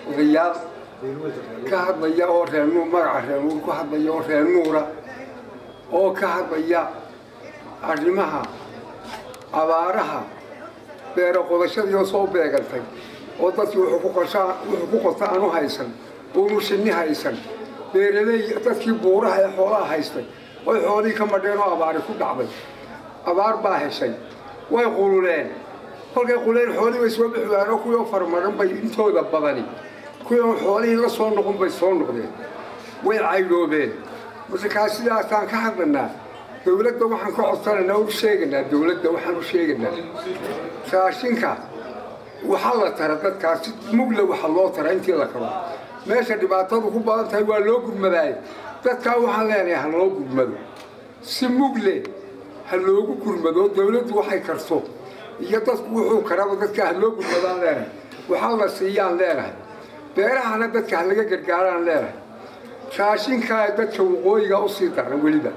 odayaal ka hadlaya oo reenuur magaca reenuur ku hadlaya oo reenuura oo ka hadlaya arrimaha abaaraha beero qodashadii oo soo beegantay oo dadkii wuxuu ku qoshaa wuxuu ku qota aanu haysan oonu shinni haysan beeraley dadkii buuraha ee xoolaha haystay oy xoolihii ka madheen oo abaari ku dhacday abaar baa heshay way qululeen kolkay quleen xoolihii bay soo bixi waayeen oo kuwii oo farmaran bay intooda badani kuwii oo xoolihii la soo noqon bay soo noqdeen way caydhoobeen markaa sidaasaan ka hadlanaa dawladda waxaan ka codsanaynaa u sheeganaa dawladda waxaan u sheeganaa raashinka waxaa la tara dadkaasi mugle waxa loo tara intii la karo meesha dhibaatadu ku badan tahay waa loo gurmadaaye dadkaa waxaan leenahay ha loo gurmado si mugle ha loogu gurmado dawladdu waxay karto iyo dadku wuxuu karaba dadka ha loo gurmadaan leenahay waxaa la siiyaan leenahay beerahana dadka ha laga gargaaraan leenahay raashinkaa dadka waqooyiga usii daran weliba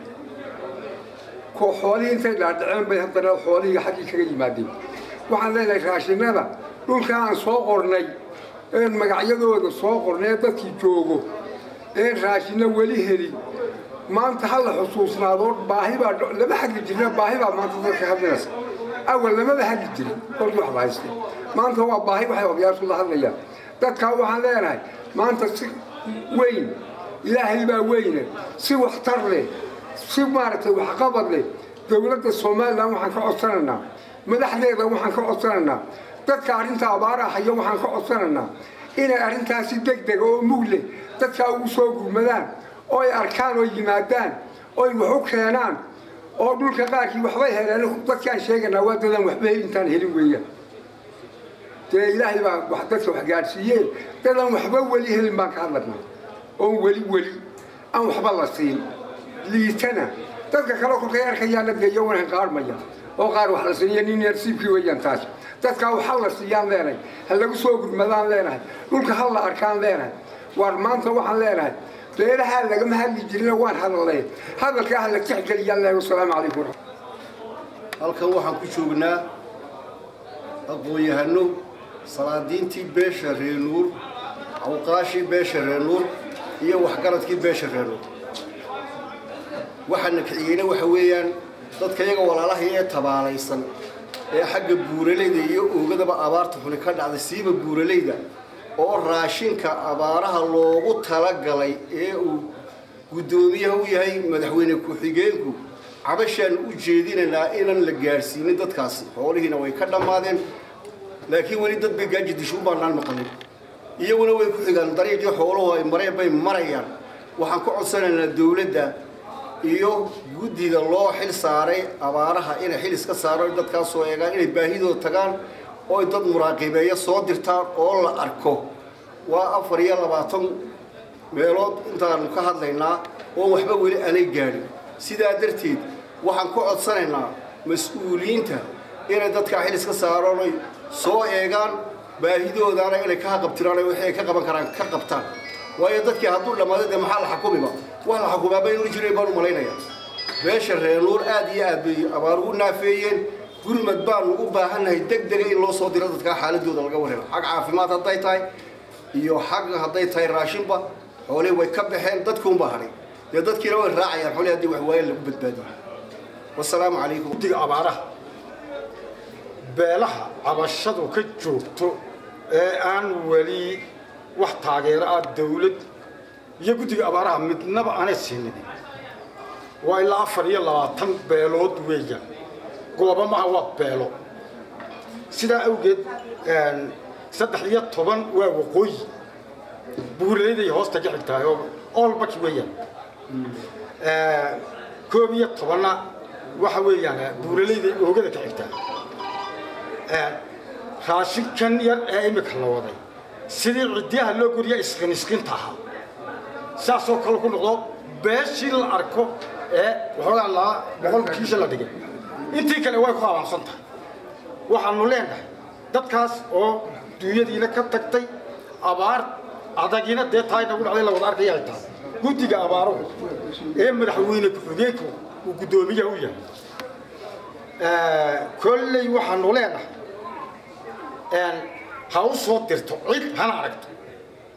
xoolihii intay dhaadhaceen bay haddana xoolihii xaggii kaga yimaadeen waxaan leenahay raashinada dhulka aan soo qornay een magacyadooda soo qornay ee dadkii joogo een raashino weli helin maanta ha la xusuusnaado baahi baa lama hagi jirna baahi baa maanta dadka hadlaysa awal lamaba hagi jirin kolkii wax la haystay maanta waa baahi waxay odayaashu la hadlayaan dadkaa waxaan leenahay maanta si weyn ilaahay baa weyne si waxtar leh si maaragtay waxqabad leh dowladda somalilan waxaan ka codsanaynaa madaxdeeda waxaan ka codsanaynaa dadka arrinta abaara haya waxaan ka codsanaynaa inay arrintaasi deg dega oo mug leh dadkaa ugu soo gurmadaan oo ay arkaan oo yimaadaan oo ay wax u keenaan oo dhulka qaarkii waxbay heleen dadkaan sheeganaa waa dadaan waxba intaan helin weeyaan dee ilaahay baa wax dadka wax gaadhsiiyeen dadaan waxba weli helin baan ka hadlaynaa oon weli weli aan waxba la siin liitana dadka kale kolkay arkayaana dee iyagoona qaarmaya oo qaar wax la siiya nin yarsiibkii weeyaan taas dadkaa waxa la siiyaan leenahay ha lagu soo gurmadaan leenahay dhulka ha la arkaan leenahay waar maanta waxaan leenahay beerahaa lagama hadli jirina waan hadalnay hadalkaa ha la tixgeliyaan leenahay wasalaamu calaykum halkan waxaan ku joognaa aqoon-yahano salaadiintii beesha reenuur awqaashii beesha reenuur iyo waxgaradkii beesha reenuur waxaana kiciyeyna waxa weeyaan dadka iyaga walaalahii ee tabaalaysan ee xagga buuralayda iyo oogadaba abaarta xuni ka dhacday siiba buuralayda oo raashinka abaaraha loogu talagalay ee uu guddoomiyaha u yahay madaxweyne ku-xigeenku cabashaan u jeedinaynaa inaan la gaadhsiinin dadkaasi xoolihiina way ka dhammaadeen laakiin weli dad bay gaaji dishuun baanaan maqlin iyaguna way ku xigaan dariiqii xooluhu ay mareen bay marayaan waxaan ka codsanaynaa dawladda iyo guddida loo xil saaray abaaraha inay xil iska saaro dadkaas soo eegaan inay baahidooda tagaan oo dad muraaqibeeya soo dirtaan oo la arko waa afar iyo labaatan meelood intaanu ka hadlaynaa oo waxba weli aanay gaadhin sidaa darteed waxaan ka codsanaynaa mas-uuliyiinta inay dadkaa xil iska saaraan oy soo eegaan baahidoodaana inay ka haqabtiraan wixii ay ka qaban karaan ka qabtaan waayo dadkii hadduu dhammaaday dee maxaa la xukumiba wax la xukumaaba inuu jiray baan u malaynaya beesha reenuur aad iyo aad bay abaarugu naafeeyeen gurmad baanu u baahannahay deg dega in loo soo diro dadkaa xaaladooda laga warhelo xag caafimaad hadday tahay iyo xag hadday tahay raashinba xoolihii way ka baxeen dadkuunbaa hadhay dee dadkiina way raacayaan xoolihii haddii wax waayan lagu badbaadiyo wasalaamu calaykum guddiga abaaraha beelaha cabashadu ka joogto ee aan weli wax taageero ah dawlad iyo guddiga abaaraha midnaba aanay siinin waa ilaa afar iyo labaatan beelood weeyaan gooba maha waa beelo sidaa awgeed saddex iyo toban waa waqooyi buuraleyday hoosta ka xigtahay oo oolbaki weeyaan koob iyo tobanna waxa weeyaan buuraleyday oogada ka xigtaa raashinkan yar ee imika la waday sidii ciddiyaha loo goriya isqin isqinta ahaa saasoo kale ku noqdo beeshii la arko ee waxoogaa laa boqolkiisa la dhigay intii kale way ku abaansan tahay waxaanu leenahay dadkaas oo duunyadiina ka tagtay abaar adagina dee tahay nagu dhacday la wada arkaya ay tahay guddiga abaaruhu ee madaxweyne ku-xigeenku uu guddoomiyaha u yahay kolley waxaanu leenahay ha u soo dirto cid hana aragto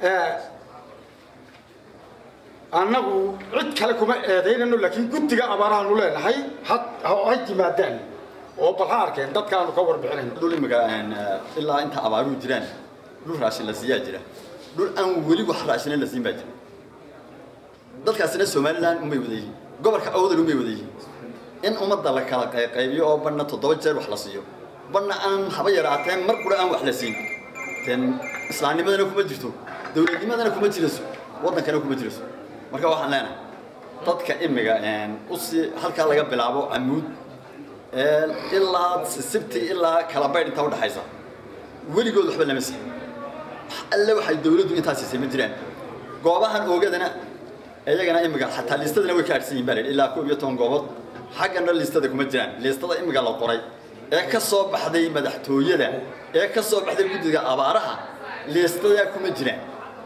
annagu cid kale kuma eedaynano laakiin guddiga abaarahaanu leenahay had ha yimaadaan oo bal ha arkeen dadkaanu ka warbixinayno dhul imika ilaa inta abaaruhu jiraan dhul raashin la siiyaa jira dhul aan weli wax raashina la siin baa jira dadkaasina somaliland umay wada yihiin gobolka awdal umay wada yihiin in ummadda la kala qaybiyo oo banna toddoba jeer wax la siiyo banna aan haba yaraateen mar qura aan wax la siin den islaamnimadana kuma jirto dowladnimadana kuma jirayso waddankana kuma jirayso marka waxaan leenahay dadka imiga usii halkaa laga bilaabo camuud ilaa sibti ilaa kala baydh intaa udhaxaysa weligood waxba lama siin alle waxay dawladdu intaa siisay ma jiraan goobahan oogadana iyagana imiga xataa liistadana way ka adhsan yihin baa layidhi ilaa koob iyo toban goobood xaggana liistada kuma jiraan liistada imiga la qoray ee ka soo baxday madaxtooyada ee ka soo baxday guddiga abaaraha liistadaa kuma jiraan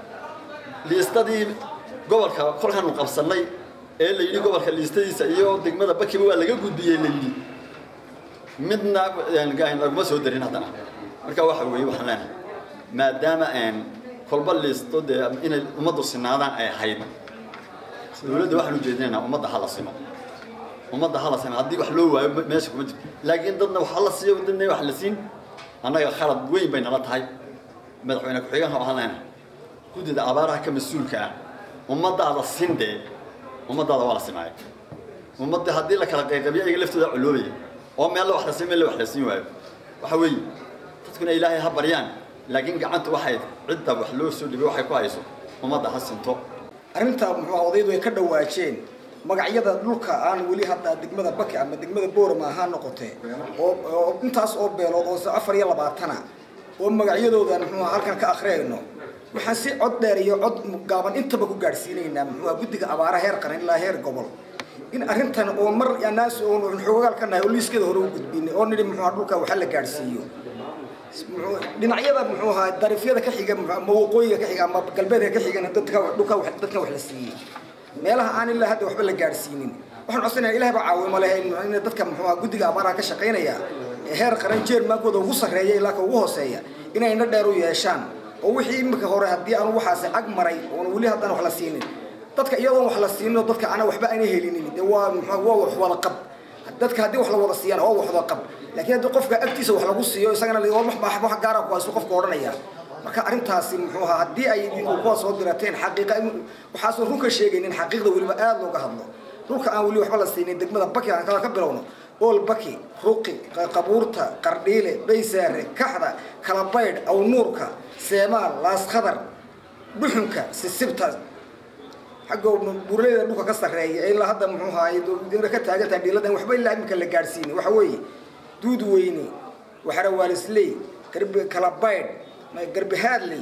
liistadii gobolka kolkaanu qabsannay ee la yidhi gobolka liistadiisa iyo degmada bakiba waa laga gudbiyey la yidhi midna laguma soo darin haddana marka waxa weeye waxaan leenahay maadaama kolba liisto dee inay ummaddu sinaadaan ay ahayd dowladda waxaan ujeedinaynaa ummadda hala simo ummadda hala simo haddii wax loo waayo meesha kuma jirto laakiin dadna wax hala siiyo dadna wax la siin annaga khalad weyn bay nala tahay madaxweyne ku-xigeenka waxaan leenahay guddida abaaraha ka mas-uulka ah ummadaada sin dee ummadaada waa la simaaya ummadda haddii la kala qayqabiyo iyaga laftooda coloobaya oo meel la wax la siin meel la wax la siin waayo waxa weeye dadkuna ilaahay ha baryaan laakiin gacanta waxay cidda wax loo soo dhibay waxay ku hayso ummadda ha sinto arrintaa muxuu odaydu ay ka dhawaajeen magacyada dhulka aan weli hadda degmada baki ama degmada boorama ahaa noqotee oo oo intaas oo beelood oo afar iyo labaatana oo magacyadoodan muxuu halkan ka akhriyayno waxaan si cod dheer iyo cod gaaban intaba ku gaadhsiinaynaa muxuu guddiga abaara heer qaran ilaa heer gobol in arrintan oo mar anaas oo xoogaal ka nahay oo liiskeeda hore u gudbinay oo nidhi muxuu dhulka waxa la gaadhsiiyo dhinacyada muxuu ahaa darifyada ka xiga ama waqooyiga ka xiga ama galbeedka ka xigana dadka dhulka dadkan wax la siiyey meelaha aan ilaa hadda waxba la gaadhsiinin waxaan codsanayaa ilahay baa caawimo leh in dadka muxuu ahaa guddiga abaaraha ka shaqaynaya heer qaran jeermaankooda ugu sarreeya ilaa ka ugu hooseeya inay indho dheer u yeeshaan oo wixii imika hore haddii aan waxaasi ag maray oon weli haddaan wax la siinin dadka iyadoon wax la siinin oo dadka ana waxba ayna helinin dee waa muxuu waa wax wada qab dadka haddii wax la wada siiyaan waa wax wada qab laakiin haddii qofka agtiisa wax lagu siiyo isagana wax gaara ku haysto qofka odhanaya marka arrintaasi muxuu ahaa haddii ay kuwa soo dirateen xaqiiqa waxaasoo runka sheegaynin xaqiiqda weliba aada looga hadlo dhulka aan weli waxba la siinin degmada baki aan kala ka bilowno ool baki ruqi qabuurta qardhiile baysaare kaxda kalabaydh awnuurka seemaal laaskadar dhuxunka sisibta xagga buuraleyda dhulka ka sarreeya ilaa hadda muxuu ahaay ka taagantahay dhiiladan waxba ilaa imika la gaadhsiinay waxa weeye duud weyne waxarawaalisley garbi kalabaydh garbihaadley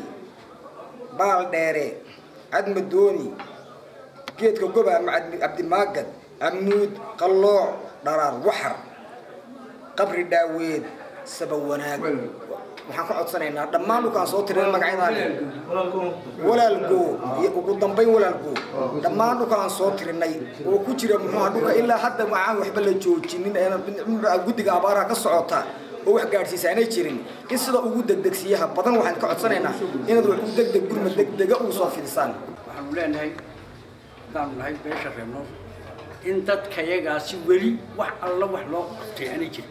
baal dheere cadmadooni geedka goba ama cabdimaagad amuud qallooc dharaar waxar qabri dhaaweed saba wanaag waxaan ka codsanaynaa dhammaan dhulkaan soo tirin magacyadaani walaalgo iyo ugu dambayn walaalgo dhammaan dhulkaan soo tirinay oo ku jira muxuuha dhulka ilaa hadda waxaan waxba la joojinin guddiga abaaraha ka socota oo wax gaadhsiisa aanay jirin in sida ugu degdegsiyaha badan waxaan ka codsanaynaa inaad wax u degdeg gurma degdega ugu soo fidisaan waxaanu leenahay haddaanu nahay beesha reebno in dadkayagaasi weli wax alla wax loo qabtay aanay jirin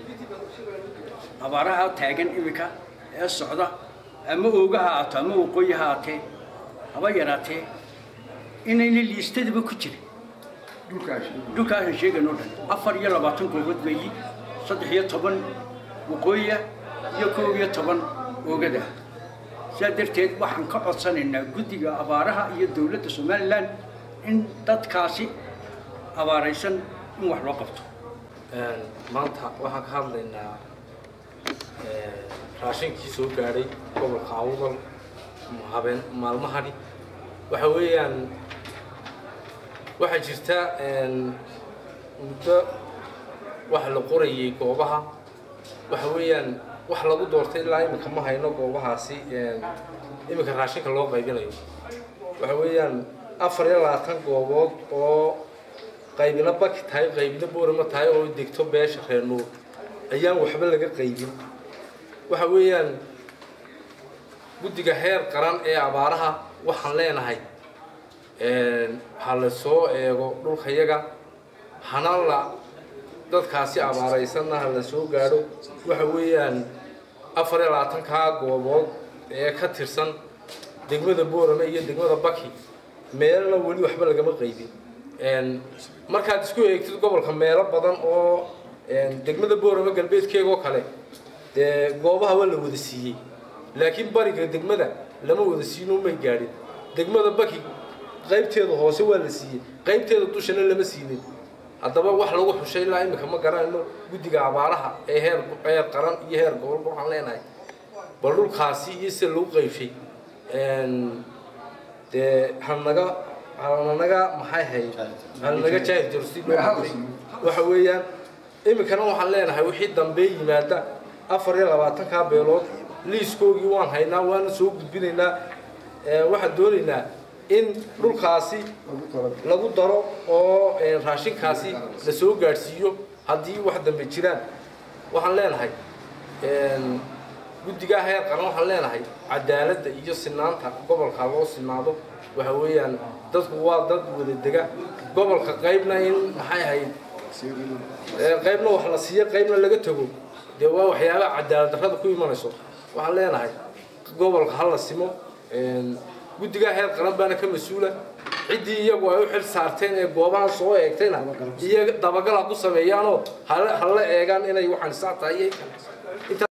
abaaraha taagan imika ee socda ama ooga ha aato ama waqooyi ha aatee haba yaraatee inayna liistadaba ku jirin dhulkaasaan sheegan oo dhan afar iyo labaatan goobood weeyi saddex iyo toban waqooyiya iyo koob iyo toban oogada sidaa darteed waxaan ka codsanaynaa guddiga abaaraha iyo dowladda somalilan in dadkaasi abaaraysan in wax loo qabto maanta waxaan ka hadlaynaa raashinkii soo gaadhay gobolka awdal habeen maalmahani waxa weeyaan waxaa jirta muddo wax la qorayay goobaha waxa weeyaan wax lagu doortay ilaa iminka ma hayno goobahaasi iminka raashinka loo qaybinayo waxa weeyaan afar iyo labaatan goobood oo qaybina baki tahay qaybina boorama tahay oo degto beesha reer nuur ayaan waxba laga qaybin waxa weeyaan guddiga heer qaran ee abaaraha waxaan leenahay ha la soo eego dhulkayaga hana la dadkaasi abaaraysanna ha la soo gaadho waxa weeyaan afar iyo labaatankaa goobood ee ka tirsan degmada boorame iyo degmada baki meelna weli waxba lagama qaybin markaad isku eegtid gobolka meelo badan oo degmada boorame galbeedkeegoo kale dee goobaha waa la wada siiyey laakiin bariga degmada lama wada siino may gaadhin degmada baki qaybteeda hoose waa la siiyey qaybteeda dushana lama siinin haddaba wax lagu xushay ilaa iminka ma garanayno guddiga abaaraha ee heer heer qaran iyo heer gobolba waxaan leenahay bal dhulkaasi iyo sida lagu qaybshay dee hanaga hananaga maxay hay hananaga jaahil jiro si loo qaybshay waxa weeyaan iminkana waxaan leenahay wixii dambe yimaada afar iyo labaatankaa beelood liiskoogii waan haynaa waana soo gudbinaynaa waxaan doonaynaa in dhulkaasi lagu daro oo raashinkaasi la soo gaadhsiiyo haddii wax dambe jiraan waxaan leenahay guddigaa heer qaran waxaan leenahay cadaaladda iyo sinaanta gobolka loo sinaado waxa weeyaan dadku waa dad wada dega gobolka qaybna in maxay ahayd qaybna wax la siiyo qaybna laga tago dee waa waxyaabaha cadaalad darrada ku imanayso waxaan leenahay gobolka ha la simo guddigaa heer qaran baana ka mas-uula ciddii iyagu ay u xil saarteen ee goobahan soo eegtayna iyo dabagal ha ku sameeyaanoo hala eegaan inay waxaan saa tahay